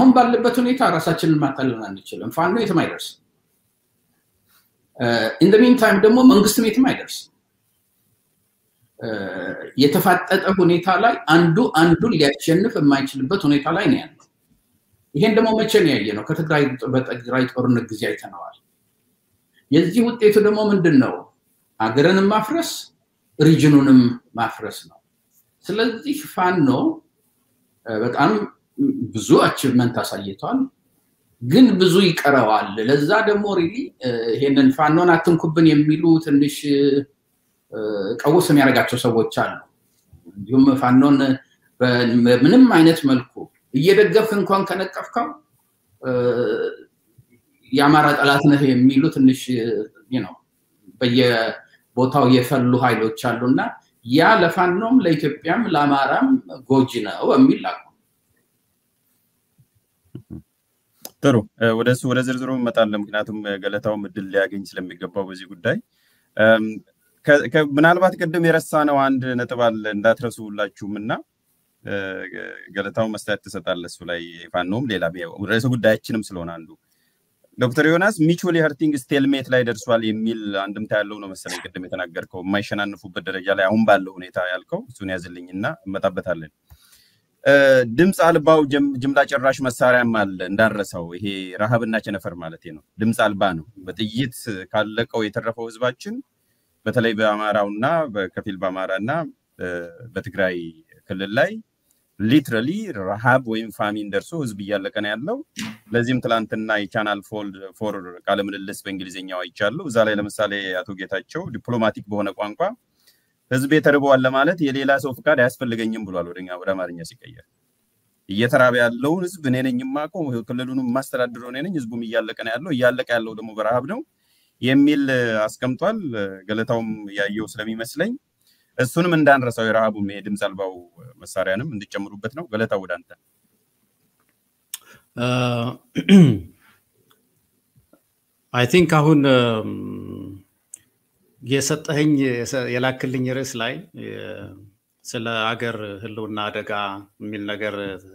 አሁን ባለበት ሁኔታ ራሳችንን ማታለን አንችልም። ፋኖ የትም አይደርስም። ኢን ሚን ታይም ደግሞ መንግስትም የትም አይደርስም። የተፋጠጠ ሁኔታ ላይ አንዱ አንዱን ሊያሸንፍ የማይችልበት ሁኔታ ላይ ነው ያለው። ይሄን ደግሞ መቼ ነው ያየ ነው? በትግራይ ጦርነት ጊዜ አይተነዋል። የዚህ ውጤቱ ደግሞ ምንድን ነው? ሀገርንም ማፍረስ ሪጅኑንም ማፍረስ ነው። ስለዚህ ፋኖ በጣም ብዙ አቺቭመንት አሳይቷል፣ ግን ብዙ ይቀረዋል። ለዛ ደግሞ ሪሊ ይሄንን ፋኖን አትንኩብን የሚሉ ትንሽ ቀውስ የሚያደርጋቸው ሰዎች አሉ። እንዲሁም ፋኖን በምንም አይነት መልኩ እየደገፍክ እንኳን ከነቀፍከው የአማራ ጠላት ነህ የሚሉ ትንሽ ነው በየቦታው የፈሉ ኃይሎች አሉ እና ያ ለፋኖም ለኢትዮጵያም ለአማራም ጎጂ ነው የሚል አቁ ጥሩ ወደሱ ወደ ዝርዝሩ እመጣለን። ምክንያቱም ገለታውም እድል ሊያገኝ ስለሚገባው በዚህ ጉዳይ ምናልባት ቅድም የረሳነው አንድ ነጥብ አለ እንዳትረሱ ሁላችሁም እና ገለታው መስተያየት ትሰጣለ እሱ ላይ ፋኖም ሌላ ርዕሰ ጉዳያችንም ስለሆነ አንዱ ዶክተር ዮናስ ሚቹዋሊ ሀርቲንግ ስቴልሜት ላይ ደርሷል የሚል አንድምታ ያለው ነው መሰለኝ ቅድም የተናገርከው የማይሸናንፉበት ደረጃ ላይ አሁን ባለው ሁኔታ ያልከው እሱን ያዝልኝ እና እመጣበታለን። ድምፅ አልባው ጅምላ ጨራሽ መሳሪያም አለ እንዳረሰው ይሄ ረሃብና ቸነፈር ማለት ነው። ድምፅ አልባ ነው። በጥይት ካለቀው የተረፈው ህዝባችን በተለይ በአማራውና በከፊል በአማራና በትግራይ ክልል ላይ ሊትራሊ ረሃብ ወይም ፋሚን ደርሶ ህዝብ እያለቀ ነው ያለው። ለዚህም ትላንትና የቻናል ፎር ቃለ ምልልስ በእንግሊዝኛው አይቻለሁ። እዛ ላይ ለምሳሌ አቶ ጌታቸው ዲፕሎማቲክ በሆነ ቋንቋ ህዝብ ተርበዋል ለማለት የሌላ ሰው ፍቃድ አያስፈልገኝም ብሏል። ወደ አማርኛ ሲቀየር እየተራበ ያለውን ህዝብ እኔ ነኝ የማውቀው፣ ክልሉንም የማስተዳድረው እኔ ነኝ፣ ህዝቡም እያለቀ ነው ያለው፣ እያለቀ ያለው ደግሞ በረሃብ ነው የሚል አስቀምጧል። ገለታውም ያየው ስለሚመስለኝ እሱንም እንዳንረሳው የረሃቡም የድምፅ አልባው መሳሪያንም እንድጨምሩበት ነው። ገለታው ወደ አንተ። አይ ቲንክ አሁን የሰጠኸኝ የላክልኝ ርዕስ ላይ ስለ አገር ህልውና አደጋ የሚል ነገር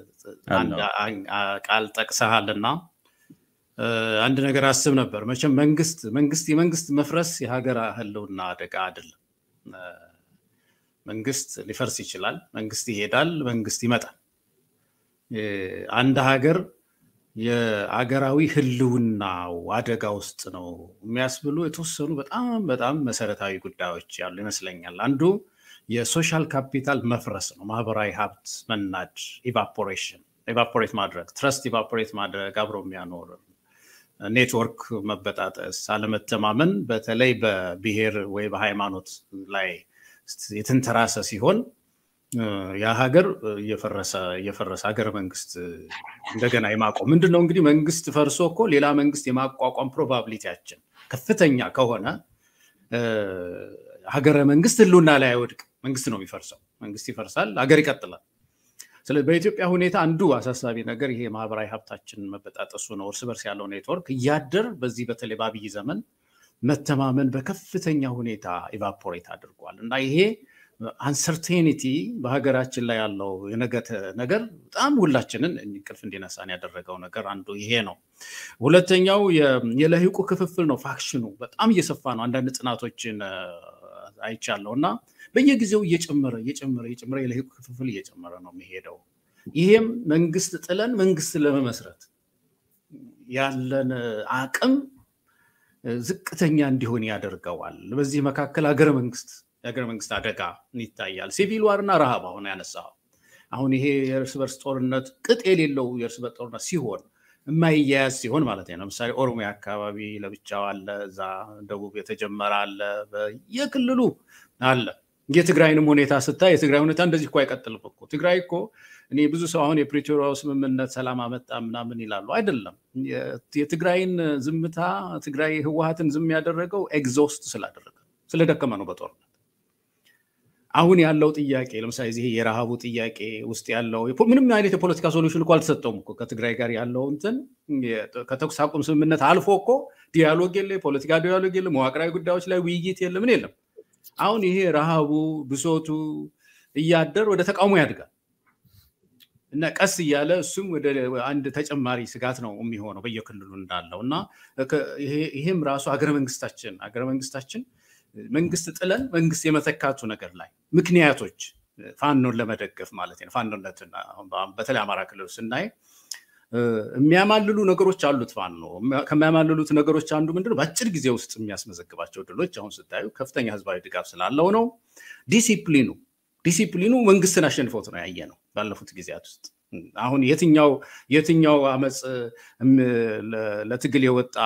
ቃል ጠቅሰሃል እና አንድ ነገር አስብ ነበር። መቼም መንግስት መንግስት የመንግስት መፍረስ የሀገር ህልውና አደጋ አይደለም። መንግስት ሊፈርስ ይችላል። መንግስት ይሄዳል፣ መንግስት ይመጣል። አንድ ሀገር የአገራዊ ህልውናው አደጋ ውስጥ ነው የሚያስብሉ የተወሰኑ በጣም በጣም መሰረታዊ ጉዳዮች ያሉ ይመስለኛል። አንዱ የሶሻል ካፒታል መፍረስ ነው። ማህበራዊ ሀብት መናድ፣ ኢቫፖሬሽን፣ ኢቫፖሬት ማድረግ፣ ትረስት ኢቫፖሬት ማድረግ፣ አብሮ የሚያኖር ኔትወርክ መበጣጠስ፣ አለመተማመን በተለይ በብሔር ወይ በሃይማኖት ላይ የተንተራሰ ሲሆን ያ ሀገር እየፈረሰ እየፈረሰ ሀገረ መንግስት እንደገና የማቆም ምንድን ነው እንግዲህ መንግስት ፈርሶ እኮ ሌላ መንግስት የማቋቋም ፕሮባብሊቲያችን ከፍተኛ ከሆነ ሀገረ መንግስት ህልውና ላይ አይወድቅ። መንግስት ነው የሚፈርሰው። መንግስት ይፈርሳል፣ ሀገር ይቀጥላል። ስለዚህ በኢትዮጵያ ሁኔታ አንዱ አሳሳቢ ነገር ይሄ ማህበራዊ ሀብታችን መበጣጠሱ ነው። እርስ በርስ ያለው ኔትወርክ እያደር በዚህ በተለይ በአብይ ዘመን መተማመን በከፍተኛ ሁኔታ ኢቫፖሬት አድርጓል እና ይሄ አንሰርቴኒቲ በሀገራችን ላይ ያለው የነገተ ነገር በጣም ሁላችንን እንቅልፍ እንዲነሳን ያደረገው ነገር አንዱ ይሄ ነው። ሁለተኛው የለሂቁ ክፍፍል ነው። ፋክሽኑ በጣም እየሰፋ ነው። አንዳንድ ጥናቶችን አይቻለሁ እና በየጊዜው እየጨመረ እየጨመረ እየጨመረ የለሂቁ ክፍፍል እየጨመረ ነው የሚሄደው። ይሄም መንግስት ጥለን መንግስት ለመመስረት ያለን አቅም ዝቅተኛ እንዲሆን ያደርገዋል። በዚህ መካከል ሀገረ መንግስት የሀገረ መንግስት አደጋ ይታያል። ሲቪል ዋርና ረሃብ አሁን ያነሳው አሁን ይሄ የእርስ በርስ ጦርነት ቅጥ የሌለው የእርስ በርስ ጦርነት ሲሆን የማይያያዝ ሲሆን ማለት ነው። ለምሳሌ ኦሮሚያ አካባቢ ለብቻው አለ፣ እዛ ደቡብ የተጀመረ አለ፣ የክልሉ አለ። የትግራይንም ሁኔታ ስታይ የትግራይ ሁኔታ እንደዚህ እኮ አይቀጥልም እኮ ትግራይ እኮ እኔ ብዙ ሰው አሁን የፕሪቶሪያው ስምምነት ሰላም አመጣ ምናምን ይላሉ። አይደለም። የትግራይን ዝምታ ትግራይ ህወሀትን ዝም ያደረገው ኤግዞስት ስላደረገ ስለደከመ ነው በጦርነት አሁን ያለው ጥያቄ ለምሳሌ ይሄ የረሃቡ ጥያቄ ውስጥ ያለው ምንም አይነት የፖለቲካ ሶሉሽን እኮ አልተሰጠውም እኮ ከትግራይ ጋር ያለው እንትን ከተኩስ አቁም ስምምነት አልፎ እኮ ዲያሎግ የለ፣ የፖለቲካ ዲያሎግ የለ፣ መዋቅራዊ ጉዳዮች ላይ ውይይት የለ፣ ምን የለም። አሁን ይሄ ረሃቡ ብሶቱ እያደር ወደ ተቃውሞ ያድጋል። እና ቀስ እያለ እሱም ወደ አንድ ተጨማሪ ስጋት ነው የሚሆነው በየክልሉ እንዳለው እና ይሄም ራሱ ሀገረ መንግስታችን ሀገረ መንግስታችን መንግስት ጥለን መንግስት የመተካቱ ነገር ላይ ምክንያቶች ፋኖን ለመደገፍ ማለት ነው። ፋኖነትን በተለይ አማራ ክልል ስናይ የሚያማልሉ ነገሮች አሉት። ፋኖ ከሚያማልሉት ነገሮች አንዱ ምንድነው? በአጭር ጊዜ ውስጥ የሚያስመዘግባቸው ድሎች አሁን ስታዩ ከፍተኛ ህዝባዊ ድጋፍ ስላለው ነው። ዲሲፕሊኑ ዲሲፕሊኑ መንግስትን አሸንፎት ነው ያየ ነው ባለፉት ጊዜያት ውስጥ። አሁን የትኛው የትኛው አመፅ ለትግል የወጣ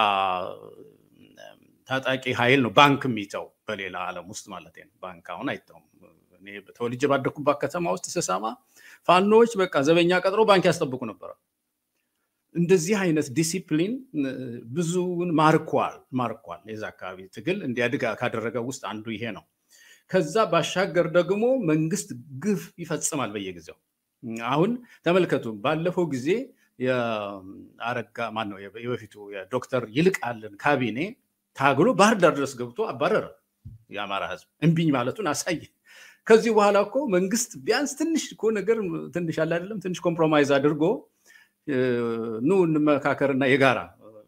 ታጣቂ ኃይል ነው ባንክ የሚተው በሌላ ዓለም ውስጥ ማለት ነው። ባንክ አሁን አይተውም። እኔ ተወልጄ ባደኩባት ከተማ ውስጥ ስሰማ ፋኖዎች በቃ ዘበኛ ቀጥሮ ባንክ ያስጠብቁ ነበረ። እንደዚህ አይነት ዲሲፕሊን ብዙውን ማርኳል ማርኳል። የዛ አካባቢ ትግል እንዲያድግ ካደረገ ውስጥ አንዱ ይሄ ነው። ከዛ ባሻገር ደግሞ መንግስት ግፍ ይፈጽማል በየጊዜው። አሁን ተመልከቱ፣ ባለፈው ጊዜ የአረጋ ማነው የበፊቱ የዶክተር ይልቃልን ካቢኔ ታግሎ ባህር ዳር ድረስ ገብቶ አባረረ። የአማራ ህዝብ እምቢኝ ማለቱን አሳየ። ከዚህ በኋላ እኮ መንግስት ቢያንስ ትንሽ እኮ ነገር ትንሽ አለ አይደለም ትንሽ ኮምፕሮማይዝ አድርጎ ኑ እንመካከርና የጋራ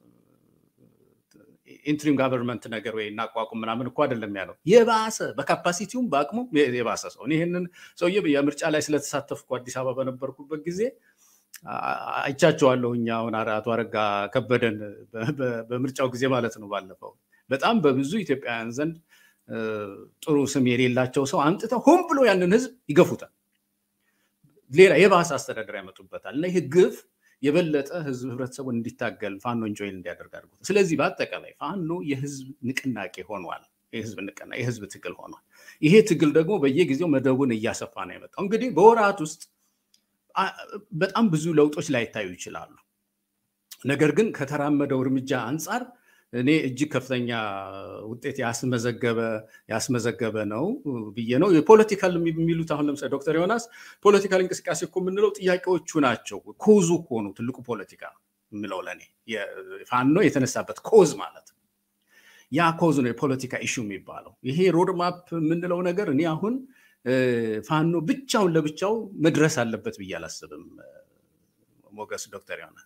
ኢንትሪም ጋቨርንመንት ነገር ወይ እናቋቁም ምናምን እኮ አይደለም ያለው። የባሰ በካፓሲቲውም በአቅሙም የባሰ ሰው ይህንን ሰውዬ የምርጫ ላይ ስለተሳተፍኩ አዲስ አበባ በነበርኩበት ጊዜ አይቻቸዋለሁ። እኛ አሁን አቶ አረጋ ከበደን በምርጫው ጊዜ ማለት ነው ባለፈው በጣም በብዙ ኢትዮጵያውያን ዘንድ ጥሩ ስም የሌላቸው ሰው አምጥተው ሆን ብሎ ያንን ህዝብ ይገፉታል። ሌላ የባሰ አስተዳደር ያመጡበታል እና ይህ ግፍ የበለጠ ህዝብ ህብረተሰቡን እንዲታገል ፋኖ እንጆይን እንዲያደርግ አድርጎታል። ስለዚህ በአጠቃላይ ፋኖ የህዝብ ንቅናቄ ሆኗል። የህዝብ ንቅና የህዝብ ትግል ሆኗል። ይሄ ትግል ደግሞ በየጊዜው መደቡን እያሰፋ ነው የመጣው። እንግዲህ በወራት ውስጥ በጣም ብዙ ለውጦች ላይታዩ ይችላሉ። ነገር ግን ከተራመደው እርምጃ አንጻር እኔ እጅግ ከፍተኛ ውጤት ያስመዘገበ ያስመዘገበ ነው ብዬ ነው። የፖለቲካል የሚሉት አሁን ለምሳሌ ዶክተር ዮናስ ፖለቲካል እንቅስቃሴ እኮ የምንለው ጥያቄዎቹ ናቸው። ኮዙ እኮ ነው ትልቁ ፖለቲካ የምለው ለእኔ ፋኖ የተነሳበት ኮዝ ማለት ነው። ያ ኮዝ ነው የፖለቲካ ኢሹ የሚባለው። ይሄ ሮድማፕ የምንለው ነገር እኔ አሁን ፋኖ ብቻውን ለብቻው መድረስ አለበት ብዬ አላስብም። ሞገስ ዶክተር ዮናስ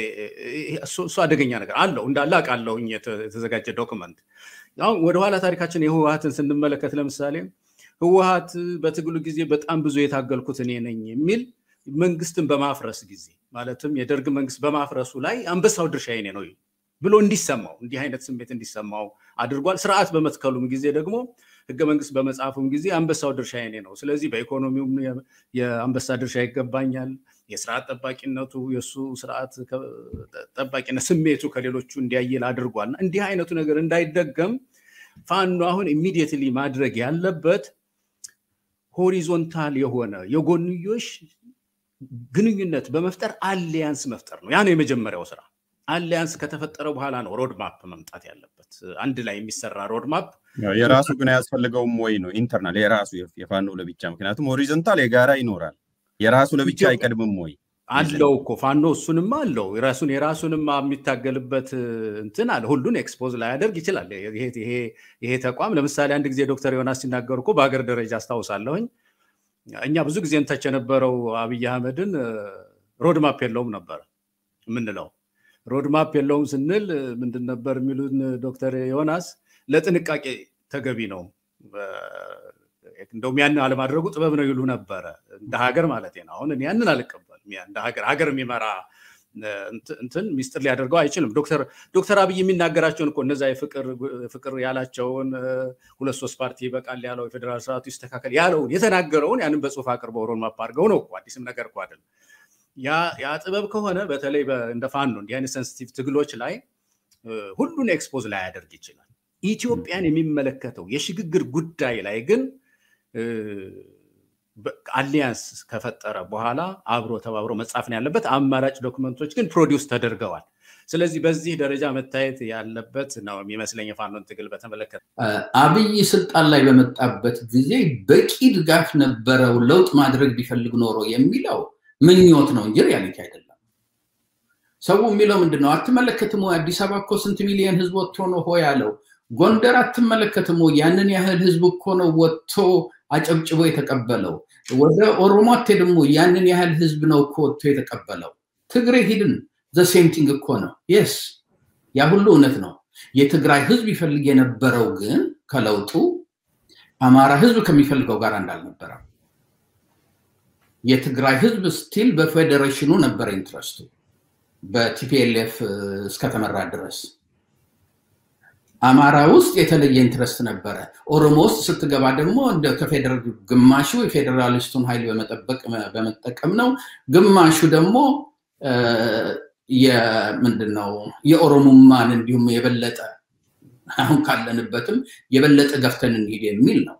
እሱ አደገኛ ነገር አለው እንዳለ አውቃለሁ። የተዘጋጀ ዶክመንት አሁን ወደኋላ ታሪካችን የህወሀትን ስንመለከት ለምሳሌ ህወሀት በትግሉ ጊዜ በጣም ብዙ የታገልኩት እኔ ነኝ የሚል መንግስትን በማፍረስ ጊዜ ማለትም የደርግ መንግስት በማፍረሱ ላይ አንበሳው ድርሻ የኔ ነው ብሎ እንዲሰማው እንዲህ አይነት ስሜት እንዲሰማው አድርጓል። ስርዓት በመትከሉም ጊዜ ደግሞ ህገ መንግስት በመጽሐፉም ጊዜ አንበሳው ድርሻ የኔ ነው፣ ስለዚህ በኢኮኖሚውም የአንበሳ ድርሻ ይገባኛል፣ የስርዓት ጠባቂነቱ የእሱ ስርዓት ጠባቂነት ስሜቱ ከሌሎቹ እንዲያየል አድርጓል። እና እንዲህ አይነቱ ነገር እንዳይደገም ፋኖ አሁን ኢሚዲየትሊ ማድረግ ያለበት ሆሪዞንታል የሆነ የጎንዮሽ ግንኙነት በመፍጠር አሊያንስ መፍጠር ነው። ያ ነው የመጀመሪያው ስራ። አሊያንስ ከተፈጠረ በኋላ ነው ሮድማፕ መምጣት ያለበት። አንድ ላይ የሚሰራ ሮድማፕ የራሱ ግን አያስፈልገውም ወይ ነው ኢንተርናል የራሱ የፋኖ ለብቻ። ምክንያቱም ሆሪዞንታል የጋራ ይኖራል። የራሱ ለብቻ አይቀድምም ወይ አለው እኮ ፋኖ እሱንማ አለው የራሱን የራሱንማ የሚታገልበት እንትን አለ። ሁሉን ኤክስፖዝ ላያደርግ ይችላል። ይሄ ተቋም ለምሳሌ አንድ ጊዜ ዶክተር ዮናስ ሲናገሩ እኮ በሀገር ደረጃ አስታውሳለሁኝ እኛ ብዙ ጊዜ እንተች የነበረው አብይ አህመድን ሮድማፕ የለውም ነበር የምንለው። ሮድማፕ የለውም ስንል ምንድን ነበር የሚሉን ዶክተር ዮናስ ለጥንቃቄ ተገቢ ነው እንደውም ያንን አለማድረጉ ጥበብ ነው ይሉ ነበረ። እንደ ሀገር ማለት ነው። አሁን ያንን አልቀበልም። እንደ ሀገር ሀገር የሚመራ እንትን ሚስጥር ሊያደርገው አይችልም። ዶክተር አብይ የሚናገራቸውን እኮ እነዛ ፍቅር ያላቸውን ሁለት ሶስት ፓርቲ ይበቃል ያለው የፌዴራል ስርዓቱ ይስተካከል ያለውን የተናገረውን ያንን በጽሁፍ አቅርበው ሮድማፕ አድርገው ነው እኮ አዲስም ነገር እኮ አይደለም። ያ ጥበብ ከሆነ በተለይ እንደ ፋኖ እንዲህ አይነት ሴንሲቲቭ ትግሎች ላይ ሁሉን ኤክስፖዝ ላያደርግ ይችላል። ኢትዮጵያን የሚመለከተው የሽግግር ጉዳይ ላይ ግን አሊያንስ ከፈጠረ በኋላ አብሮ ተባብሮ መጻፍ ነው ያለበት። አማራጭ ዶክመንቶች ግን ፕሮዲውስ ተደርገዋል። ስለዚህ በዚህ ደረጃ መታየት ያለበት ነው የሚመስለኝ የፋኖን ትግል በተመለከተ። አብይ ስልጣን ላይ በመጣበት ጊዜ በቂ ድጋፍ ነበረው ለውጥ ማድረግ ቢፈልግ ኖሮ የሚለው ምኞት ነው እንጂ ሪያሊቲ አይደለም። ሰው የሚለው ምንድን ነው? አትመለከትም ወይ አዲስ አበባ እኮ ስንት ሚሊዮን ህዝብ ወጥቶ ነው ሆ ያለው ጎንደር አትመለከትም ወይ? ያንን ያህል ህዝብ እኮ ነው ወጥቶ አጨብጭቦ የተቀበለው። ወደ ኦሮሞ አትሄድም ወይ? ያንን ያህል ህዝብ ነው እኮ ወጥቶ የተቀበለው። ትግሬ ሂድን ዘሴምቲንግ እኮ ነው። የስ ያ ሁሉ እውነት ነው። የትግራይ ህዝብ ይፈልግ የነበረው ግን ከለውጡ አማራ ህዝብ ከሚፈልገው ጋር እንዳልነበረ የትግራይ ህዝብ ስቲል በፌዴሬሽኑ ነበረ ኢንትረስቱ በቲፒኤልኤፍ እስከተመራ ድረስ አማራ ውስጥ የተለየ ኢንትረስት ነበረ። ኦሮሞ ውስጥ ስትገባ ደግሞ እንደ ከፌዴራል ግማሹ የፌዴራሊስቱን ኃይል በመጠበቅ በመጠቀም ነው፣ ግማሹ ደግሞ ምንድን ነው የኦሮሞማን እንዲሁም የበለጠ አሁን ካለንበትም የበለጠ ገፍተን እንሂድ የሚል ነው።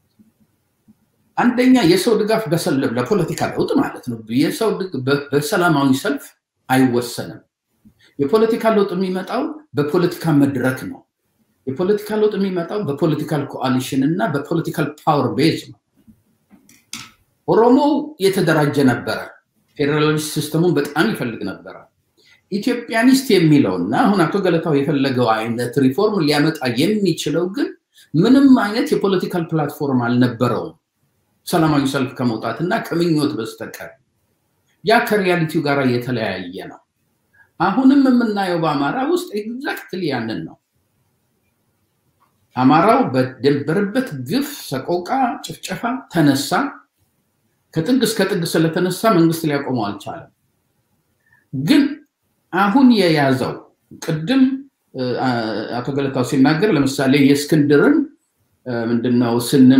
አንደኛ የሰው ድጋፍ በሰለብ ለፖለቲካ ለውጥ ማለት ነው። የሰው በሰላማዊ ሰልፍ አይወሰንም። የፖለቲካ ለውጥ የሚመጣው በፖለቲካ መድረክ ነው። የፖለቲካ ለውጥ የሚመጣው በፖለቲካል ኮአሊሽን እና በፖለቲካል ፓወር ቤዝ ነው። ኦሮሞው የተደራጀ ነበረ። ፌዴራሊስት ሲስተሙን በጣም ይፈልግ ነበረ። ኢትዮጵያኒስት የሚለው እና አሁን አቶ ገለታው የፈለገው አይነት ሪፎርም ሊያመጣ የሚችለው ግን ምንም አይነት የፖለቲካል ፕላትፎርም አልነበረውም ሰላማዊ ሰልፍ ከመውጣት እና ከምኞት በስተቀር ያ ከሪያሊቲው ጋር የተለያየ ነው። አሁንም የምናየው በአማራ ውስጥ ኤግዛክትሊ ያንን ነው። አማራው በደንበረበት ግፍ፣ ሰቆቃ፣ ጭፍጨፋ ተነሳ። ከጥግ እስከ ጥግ ስለተነሳ መንግስት ሊያቆመው አልቻለም። ግን አሁን የያዘው ቅድም አቶ ገለታው ሲናገር ለምሳሌ የእስክንድርን ምንድነው ስንን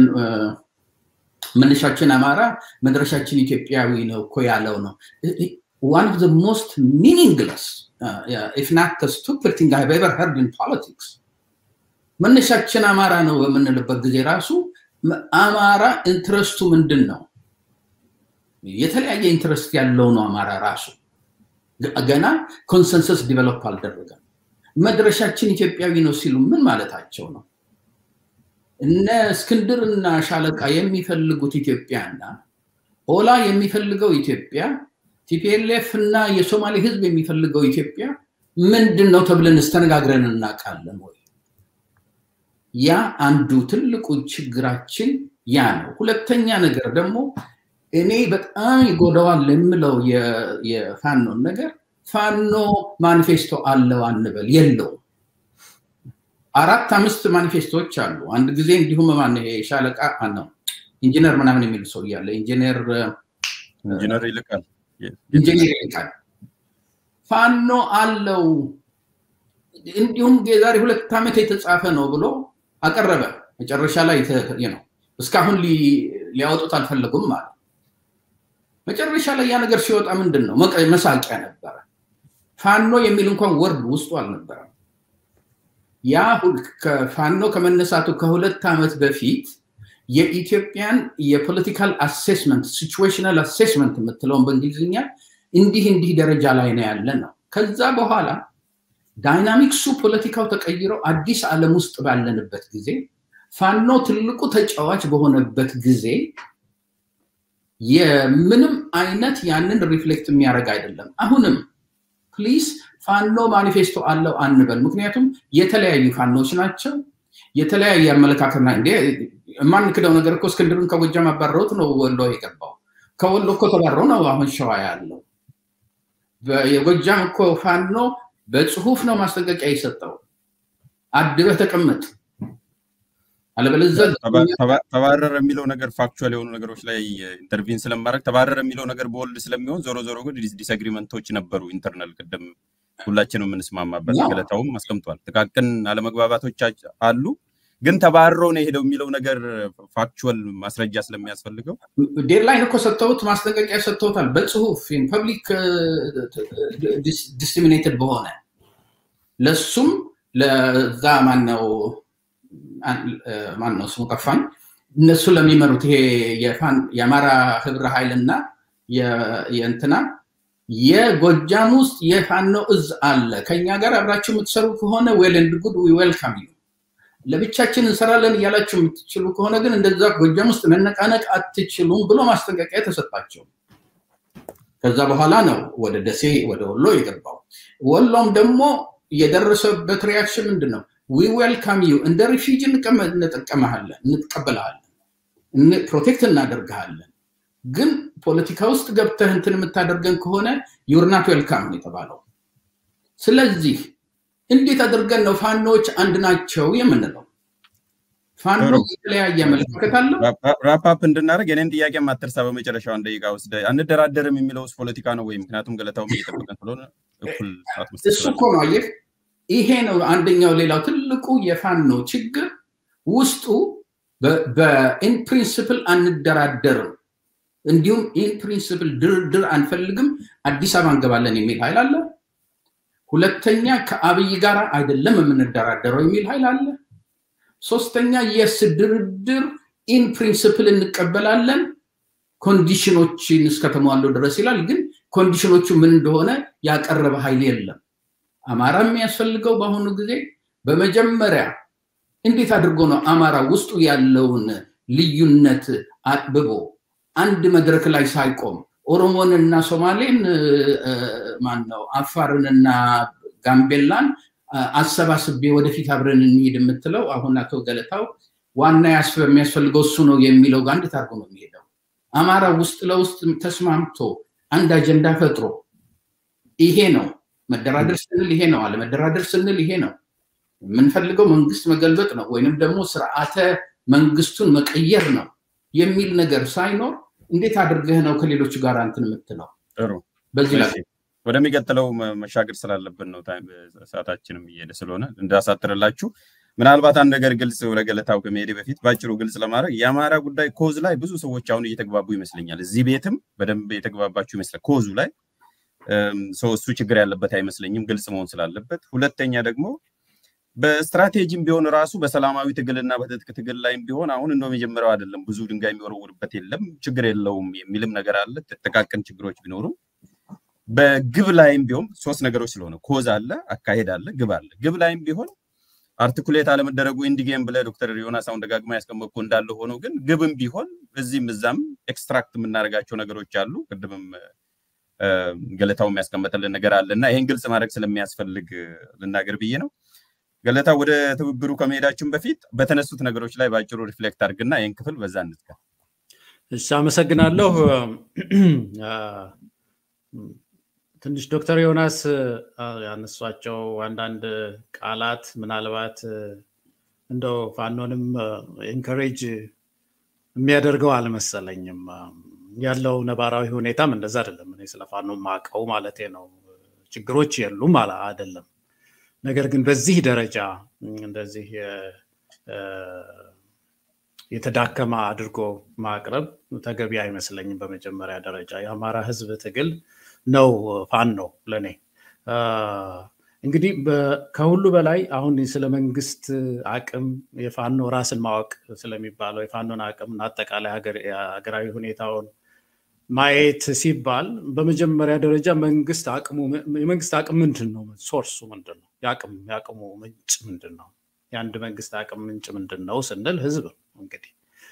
መነሻችን አማራ መድረሻችን ኢትዮጵያዊ ነው እኮ ያለው ነው። ዋን ኦፍ ዘ ሞስት ሚኒንግለስ ኢፍ ናት ስቱፒድ ቲንግ አይ ኤቨር ሄርድ ኢን ፖለቲክስ መነሻችን አማራ ነው በምንልበት ጊዜ ራሱ አማራ ኢንትረስቱ ምንድን ነው? የተለያየ ኢንትረስት ያለው ነው አማራ ራሱ ገና ኮንሰንሰስ ዲቨሎፕ አልደረገም። መድረሻችን ኢትዮጵያዊ ነው ሲሉ ምን ማለታቸው ነው? እነ እስክንድር እና ሻለቃ የሚፈልጉት ኢትዮጵያና ኦላ የሚፈልገው ኢትዮጵያ፣ ቲፒኤልኤፍ እና የሶማሌ ህዝብ የሚፈልገው ኢትዮጵያ ምንድን ነው ተብለን እስተነጋግረን እናውቃለን ወይ? ያ አንዱ ትልቁ ችግራችን ያ ነው። ሁለተኛ ነገር ደግሞ እኔ በጣም ይጎዳዋል የምለው የፋኖን ነገር ፋኖ ማኒፌስቶ አለው አንበል፣ የለውም። አራት አምስት ማኒፌስቶዎች አሉ። አንድ ጊዜ እንዲሁም ማን ሻለቃ ነው ኢንጂነር ምናምን የሚል ሰው እያለ ኢንጂነር ኢንጂነር ይልቃል ኢንጂነር ይልቃል ፋኖ አለው እንዲሁም የዛሬ ሁለት ዓመት የተጻፈ ነው ብሎ አቀረበ። መጨረሻ ላይ ነው እስካሁን ሊያወጡት አልፈለጉም ማለት መጨረሻ ላይ ያ ነገር ሲወጣ ምንድን ነው መሳቂያ ነበረ። ፋኖ የሚል እንኳን ወርድ ውስጡ አልነበረም። ያ ፋኖ ከመነሳቱ ከሁለት ዓመት በፊት የኢትዮጵያን የፖለቲካል አሴስመንት ሲቹዌሽናል አሴስመንት የምትለውን በእንግሊዝኛ እንዲህ እንዲህ ደረጃ ላይ ነው ያለ ነው። ከዛ በኋላ ዳይናሚክሱ ፖለቲካው ተቀይረው አዲስ ዓለም ውስጥ ባለንበት ጊዜ ፋኖ ትልቁ ተጫዋች በሆነበት ጊዜ የምንም አይነት ያንን ሪፍሌክት የሚያደርግ አይደለም። አሁንም ፕሊስ ፋኖ ማኒፌስቶ አለው አንበል። ምክንያቱም የተለያዩ ፋኖች ናቸው። የተለያየ አመለካከትና እንደ የማንክደው ነገር እኮ እስክንድርን ከጎጃም አባረውት ነው ወሎ የገባው። ከወሎ እኮ ተባረው ነው አሁን ሸዋ ያለው። የጎጃም እኮ ፋኖ በጽሁፍ ነው ማስጠንቀቂያ የሰጠው። አድበህ ተቀመጥ አለበለዚያ ተባረረ የሚለው ነገር ፋክቹዋል የሆኑ ነገሮች ላይ ኢንተርቪን ስለማድረግ ተባረረ የሚለው ነገር በወልድ ስለሚሆን ዞሮ ዞሮ ግን ዲስአግሪመንቶች ነበሩ ኢንተርናል ቅድም ሁላችንም የምንስማማበት ገለታውም አስቀምጧል። ጥቃቅን አለመግባባቶች አሉ፣ ግን ተባሮ ነው የሄደው የሚለው ነገር ፋክቹዋል ማስረጃ ስለሚያስፈልገው ዴድላይን እኮ ሰጥተውት ማስጠንቀቂያ ሰጥተውታል። በጽሁፍ ፐብሊክ ዲስሚኔትድ በሆነ ለሱም ለዛ ማነው ማን ነው ስሙ ጠፋኝ። እነሱ ለሚመሩት ይሄ የአማራ ህብረ ኃይል እና የእንትና የጎጃም ውስጥ የፋኖ እዝ አለ። ከኛ ጋር አብራችሁ የምትሰሩ ከሆነ ዌል ኤንድ ጉድ ዊ ዌልካም ዩ። ለብቻችን እንሰራለን እያላችሁ የምትችሉ ከሆነ ግን እንደዛ ጎጃም ውስጥ መነቃነቅ አትችሉም ብሎ ማስጠንቀቂያ ተሰጣቸው። ከዛ በኋላ ነው ወደ ደሴ ወደ ወሎ የገባው። ወሎም ደግሞ የደረሰበት ሪያክሽን ምንድን ነው? ዊ ዌልካም ዩ እንደ ሪፊጂ እንጠቀመሃለን፣ እንቀበልሃለን፣ ፕሮቴክት እናደርግሃለን። ግን ፖለቲካ ውስጥ ገብተህ እንትን የምታደርገን ከሆነ ዩርናት ዌልካም ነው የተባለው። ስለዚህ እንዴት አድርገን ነው ፋኖች አንድ ናቸው የምንለው? ፋኖ የተለያየ አመለካከት አለው። ራፓፕ እንድናደርግ የኔን ጥያቄ ማትርሳ በመጨረሻው አንድ ደቂቃ ውስጥ አንደራደርም የሚለውስ ፖለቲካ ነው ወይ? ምክንያቱም ገለታውም እየጠበቀን ስለሆነ እኩል ሰዓት መስጠት እሱ እኮ ነው አየህ፣ ይሄ ነው አንደኛው። ሌላው ትልቁ የፋኖ ችግር ውስጡ በኢን ፕሪንስፕል አንደራደርም፣ እንዲሁም ኢን ፕሪንስፕል ድርድር አንፈልግም፣ አዲስ አበባ እንገባለን የሚል ኃይል አለ። ሁለተኛ ከአብይ ጋር አይደለም የምንደራደረው የሚል ኃይል አለ። ሶስተኛ የስ ድርድር ኢን ፕሪንስፕል እንቀበላለን ኮንዲሽኖችን እስከተሟሉ ድረስ ይላል። ግን ኮንዲሽኖቹ ምን እንደሆነ ያቀረበ ኃይል የለም። አማራ የሚያስፈልገው በአሁኑ ጊዜ በመጀመሪያ እንዴት አድርጎ ነው አማራ ውስጡ ያለውን ልዩነት አጥብቦ አንድ መድረክ ላይ ሳይቆም ኦሮሞንና ሶማሌን ማን ነው አፋርንና ጋምቤላን አሰባስቤ ወደፊት አብረን እንሂድ የምትለው አሁን አቶ ገለታው ዋና የሚያስፈልገው እሱ ነው የሚለው ጋር እንዴት አድርጎ ነው የሚሄደው? አማራ ውስጥ ለውስጥ ተስማምቶ አንድ አጀንዳ ፈጥሮ ይሄ ነው መደራደር ስንል ይሄ ነው፣ አለመደራደር ስንል ይሄ ነው፣ የምንፈልገው መንግስት መገልበጥ ነው ወይንም ደግሞ ስርዓተ መንግስቱን መቀየር ነው የሚል ነገር ሳይኖር እንዴት አድርገህ ነው ከሌሎቹ ጋር እንትን የምትለው? ጥሩ በዚህ ላይ ወደሚቀጥለው መሻገር ስላለብን ነው። ሰዓታችንም እየሄደ ስለሆነ እንዳሳጥርላችሁ ምናልባት አንድ ነገር ግልጽ ወደ ገለታው ከመሄድ በፊት በአጭሩ ግልጽ ለማድረግ የአማራ ጉዳይ ኮዝ ላይ ብዙ ሰዎች አሁን እየተግባቡ ይመስለኛል። እዚህ ቤትም በደንብ የተግባባችሁ ይመስላል። ኮዙ ላይ ሰው እሱ ችግር ያለበት አይመስለኝም፣ ግልጽ መሆን ስላለበት። ሁለተኛ ደግሞ በስትራቴጂም ቢሆን ራሱ በሰላማዊ ትግልና በትጥቅ ትግል ላይም ቢሆን አሁን እንደ መጀመሪያው አይደለም፣ ብዙ ድንጋይ የሚወረውርበት የለም፣ ችግር የለውም የሚልም ነገር አለ። ጥቃቅን ችግሮች ቢኖሩም በግብ ላይም ቢሆን ሶስት ነገሮች ስለሆነ ኮዝ አለ፣ አካሄድ አለ፣ ግብ አለ። ግብ ላይም ቢሆን አርቲኩሌት አለመደረጉ ኢንዲጌም ብለ ዶክተር ዮናስ አሁን ደጋግማ ያስቀመጥኩ እንዳለ ሆኖ ግን ግብም ቢሆን እዚህም እዛም ኤክስትራክት የምናደርጋቸው ነገሮች አሉ። ቅድምም ገለታው የሚያስቀመጥልን ነገር አለ እና ይህን ግልጽ ማድረግ ስለሚያስፈልግ ልናገር ብዬ ነው። ገለታ ወደ ትብብሩ ከመሄዳችን በፊት በተነሱት ነገሮች ላይ በአጭሩ ሪፍሌክት አድርግና ይህን ክፍል በዛ እንትጋ። እሺ፣ አመሰግናለሁ። ትንሽ ዶክተር ዮናስ ያነሷቸው አንዳንድ ቃላት ምናልባት እንደው ፋኖንም ኢንከሬጅ የሚያደርገው አልመሰለኝም። ያለው ነባራዊ ሁኔታም እንደዛ አይደለም። እኔ ስለ ፋኖ ማቀው ማለቴ ነው። ችግሮች የሉም አይደለም። ነገር ግን በዚህ ደረጃ እንደዚህ የተዳከመ አድርጎ ማቅረብ ተገቢ አይመስለኝም። በመጀመሪያ ደረጃ የአማራ ሕዝብ ትግል ነው ፋኖ ለእኔ። እንግዲህ ከሁሉ በላይ አሁን ስለ መንግስት አቅም የፋኖ ራስን ማወቅ ስለሚባለው የፋኖን አቅም እና አጠቃላይ ሀገራዊ ሁኔታውን ማየት ሲባል በመጀመሪያ ደረጃ መንግስት አቅሙ የመንግስት አቅም ምንድን ነው? ሶርሱ ምንድን ነው? የአቅሙ ምንጭ ምንድን ነው? የአንድ መንግስት አቅም ምንጭ ምንድን ነው ስንል ህዝብ ነው እንግዲህ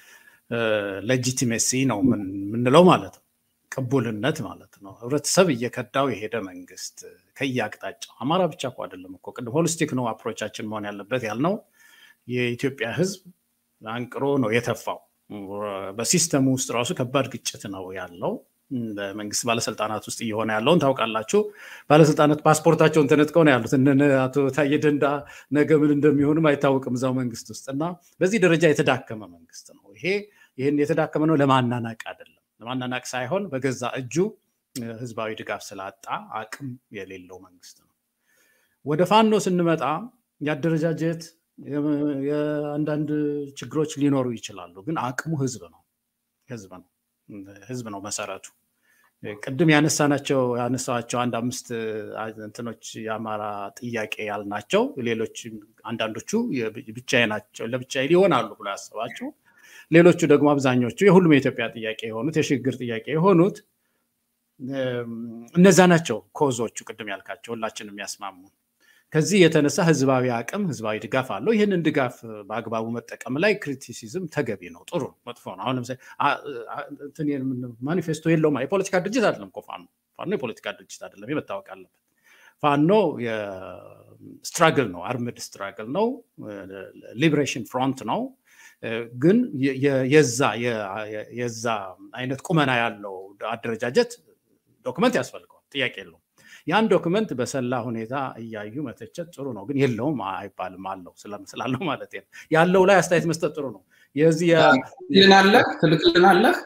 ሌጂቲሜሲ ነው የምንለው ማለት ነው። ቅቡልነት ማለት ነው። ህብረተሰብ እየከዳው የሄደ መንግስት ከየአቅጣጫው አማራ ብቻ እኮ አይደለም እኮ ቅድም ሆሊስቲክ ነው አፕሮቻችን መሆን ያለበት ያልነው የኢትዮጵያ ህዝብ አንቅሮ ነው የተፋው። በሲስተሙ ውስጥ ራሱ ከባድ ግጭት ነው ያለው። በመንግስት ባለስልጣናት ውስጥ እየሆነ ያለውን ታውቃላችሁ። ባለስልጣናት ፓስፖርታቸውን ተነጥቀው ነው ያሉት። እነ አቶ ታዬ ደንዳ ነገ ምን እንደሚሆንም አይታወቅም እዛው መንግስት ውስጥ እና በዚህ ደረጃ የተዳከመ መንግስት ነው ይሄ። ይህን የተዳከመ ነው ለማናናቅ አይደለም፣ ለማናናቅ ሳይሆን በገዛ እጁ ህዝባዊ ድጋፍ ስላጣ አቅም የሌለው መንግስት ነው። ወደ ፋኖ ስንመጣ የአደረጃጀት የአንዳንድ ችግሮች ሊኖሩ ይችላሉ፣ ግን አቅሙ ህዝብ ነው ህዝብ ነው ህዝብ ነው መሰረቱ። ቅድም ያነሳናቸው ያነሳቸው አንድ አምስት እንትኖች የአማራ ጥያቄ ያልናቸው ሌሎች አንዳንዶቹ ብቻዬ ናቸው ለብቻዬ ሊሆናሉ ብሎ ያስባቸው፣ ሌሎቹ ደግሞ አብዛኞቹ የሁሉም የኢትዮጵያ ጥያቄ የሆኑት የሽግግር ጥያቄ የሆኑት እነዛ ናቸው ኮዞቹ ቅድም ያልካቸው ሁላችን የሚያስማሙ ከዚህ የተነሳ ህዝባዊ አቅም ህዝባዊ ድጋፍ አለው። ይህንን ድጋፍ በአግባቡ መጠቀም ላይ ክሪቲሲዝም ተገቢ ነው፣ ጥሩ መጥፎ ነው። አሁን ለምሳሌ ማኒፌስቶ የለውም። የፖለቲካ ድርጅት አይደለም እኮ ፋኖ። ፋኖ የፖለቲካ ድርጅት አይደለም፣ መታወቅ አለበት። ፋኖ ስትራግል ነው፣ አርምድ ስትራግል ነው፣ ሊብሬሽን ፍሮንት ነው። ግን የዛ የዛ አይነት ቁመና ያለው አደረጃጀት ዶክመንት ያስፈልገዋል፣ ጥያቄ የለውም። ያን ዶክመንት በሰላ ሁኔታ እያዩ መተቸት ጥሩ ነው፣ ግን የለውም አይባልም። አለው ስላለው ማለት ነው። ያለው ላይ አስተያየት መስጠት ጥሩ ነው። የዚህ ልናለህ ትልቅልናለህ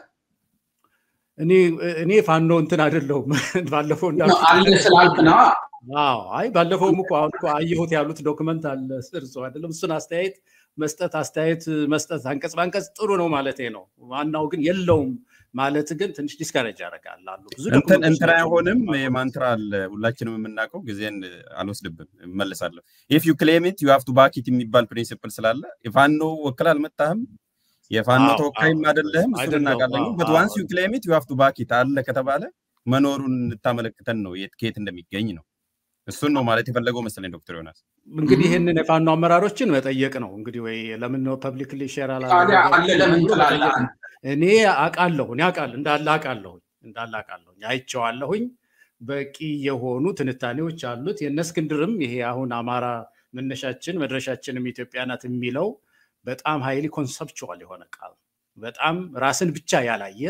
እኔ ፋኖ እንትን አይደለሁም። ባለፈው አለ ስላልክ ነው። አይ ባለፈውም እኮ አሁን እኮ አየሁት ያሉት ዶክመንት አለ እርሶ አይደለም እሱን አስተያየት መስጠት አስተያየት መስጠት አንቀጽ በአንቀጽ ጥሩ ነው ማለት ነው። ዋናው ግን የለውም ማለት ግን ትንሽ ዲስካሬጅ ያደርጋል። አሉ ብዙ እንትን አይሆንም። የማንትራ አለ ሁላችንም የምናውቀው ጊዜን አልወስድብም እመልሳለሁ። ኢፍ ዩ ክሌም ኢት ዩ ሃቭ ቱ ባክ ኢት የሚባል ፕሪንሲፕል ስላለ የፋኖ ወክል አልመጣህም የፋኖ ተወካይም አይደለህም፣ እሱን እናውቃለን። በት ዋንስ ዩ ክሌም ኢት ዩ ሃቭ ቱ ባክ ኢት አለ ከተባለ መኖሩን እንታመለክተን ነው ከየት እንደሚገኝ ነው። እሱን ነው ማለት የፈለገው መሰለኝ ዶክተር ዮናስ። እንግዲህ ይህንን የፋኖ አመራሮችን መጠየቅ ነው እንግዲህ ወይ ለምን ነው ፐብሊክሊ ሼር አለ ለምን ትላለህ? እኔ አውቃለሁ እኔ አውቃለሁ እንዳለ አውቃለሁ እንዳለ አውቃለሁ አይቼዋለሁኝ። በቂ የሆኑ ትንታኔዎች አሉት። የእነ እስክንድርም ይሄ አሁን አማራ መነሻችን መድረሻችንም ኢትዮጵያ ናት የሚለው በጣም ሀይሊ ኮንሰፕቹዋል የሆነ ቃል በጣም ራስን ብቻ ያላየ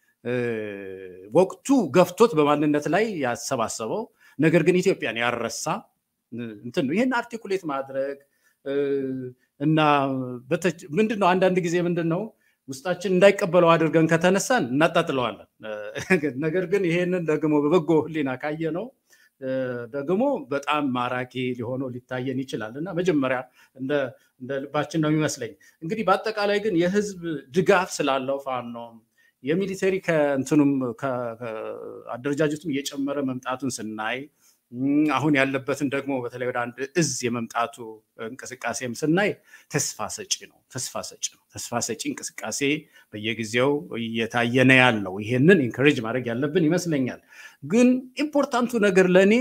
ወቅቱ ገፍቶት በማንነት ላይ ያሰባሰበው ነገር ግን ኢትዮጵያን ያረሳ እንትን ነው። ይህን አርቲኩሌት ማድረግ እና ምንድን ነው አንዳንድ ጊዜ ምንድን ነው ውስጣችን እንዳይቀበለው አድርገን ከተነሳን እናጣጥለዋለን። ነገር ግን ይሄንን ደግሞ በበጎ ሕሊና ካየ ነው ደግሞ በጣም ማራኪ ሊሆነው ሊታየን ይችላል እና መጀመሪያ እንደ ልባችን ነው የሚመስለኝ። እንግዲህ በአጠቃላይ ግን የህዝብ ድጋፍ ስላለው ፋኖም የሚሊተሪ ከእንትኑም አደረጃጀቱም እየጨመረ መምጣቱን ስናይ አሁን ያለበትን ደግሞ በተለይ ወደ አንድ እዝ የመምጣቱ እንቅስቃሴም ስናይ ተስፋ ሰጪ ነው። ተስፋ ሰጪ ነው። ተስፋ ሰጪ እንቅስቃሴ በየጊዜው እየታየ ነው ያለው። ይሄንን ኢንከሬጅ ማድረግ ያለብን ይመስለኛል። ግን ኢምፖርታንቱ ነገር ለእኔ